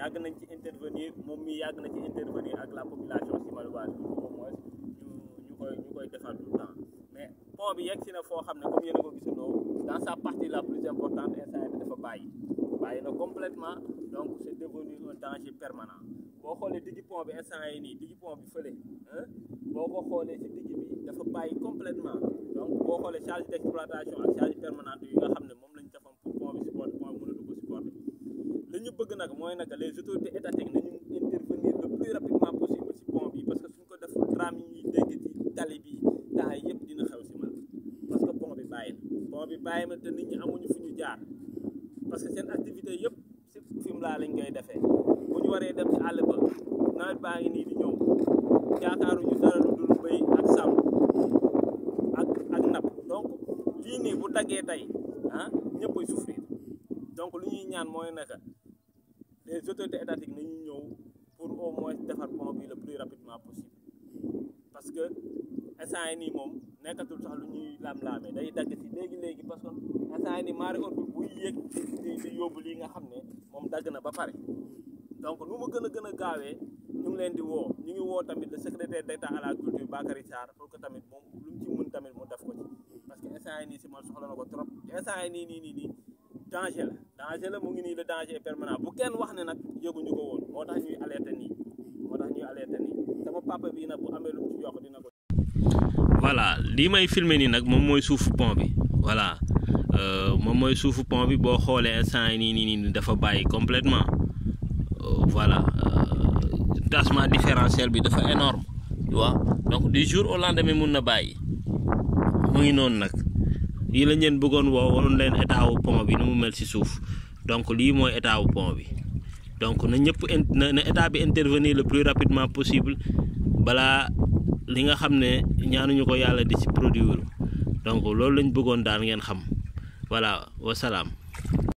yàgg nañ ci intervenir moom mi yàgg na ci intervenir ak la population simaluwaase bi au moins ñu ñu koy ñu koy defar tout le temps mais pont bi yegg si na foo xam ne comme yéen a ko gisandoo dans sa partie la plus importante instant bi dafa bàyyi bàyyi na complètement donc c'est devenu un danger permanent boo xoolee diggi pont bi instant yi nii diggi pont bi fële boo ko xoolee si digg bi dafa bàyyi complètement donc boo xoolee charge d'exploitation ak charge permanente yi nga xam ne moom lañ defoon pour pont bi supporter pont bi mënatu ko supporter li ñu bëgg nag mooy nag les autorités étatiques nañu intervenir le plus rapidement possible si pont bi parce que suñ ko def drame yi ñuy dégg ci tali bi temps yi yëpp dina xew si man parce que pont bi bàyyi na pont bi bàyyi na te nit ñi amuñu fu ñu jaar parce que seen activité yëpp si Fimela lañ koy defee bu ñu waree dem ci àll ba nawet baa ngi nii di ñëw yaakaaruñu dara lu dul béy ak sàmm ak ak napp donc lii nii bu daggee tey ah ñëpp ay souffrir donc lu ñuy ñaan mooy naka les autorités étatiques nañu ñëw pour au moins defar pont bi le plus rapidement possible parce que instant yi nii moom nekkatul sax lu ñuy laam-laamee day dagg si léegi léegi parce que instant yi nii marée haute bi buy yéeg di di yóbbu lii nga xam ne moom dagg na ba pare donc nu mu gën a gën a gaawee ñu ngi leen di woo ñu ngi woo tamit le secrétaire d'État à la culture Bakary Sarr pour que tamit moom lu mu ci mën tamit mu def ko ci parce que instant yi nii si man soxla na ko trop instant yi nii nii nii nii danger la danger la mu ngi nii le danger est permanent bu kenn wax ne nag yëguñu ko woon moo tax ñuy alerter nii moo tax ñuy alerter nii sama papa bii nag bu amee lu mu ci yokk dina ko. voilà lii may filmer nii nag moom mooy suufu pont bi voilà moom mooy suufu pont bi boo xoolee instant yi nii nii nii dafa bàyyi complètement voilà tassement différentiel bi dafa énorme tu vois donc du jour au lendemain mun na bàyyi mu ngi noonu nag lii la ngeen bëggoon woo waroon leen état wu pont bi ni mu mel ci suuf donc lii mooy état wu pont bi donc na ñëpp na na état bi intervenir le plus rapidement possible balaa li nga xam ne ñaanuñu ko yàlla di ci produire donc loolu lañ bëggoon daal ngeen xam voilà wasalaam.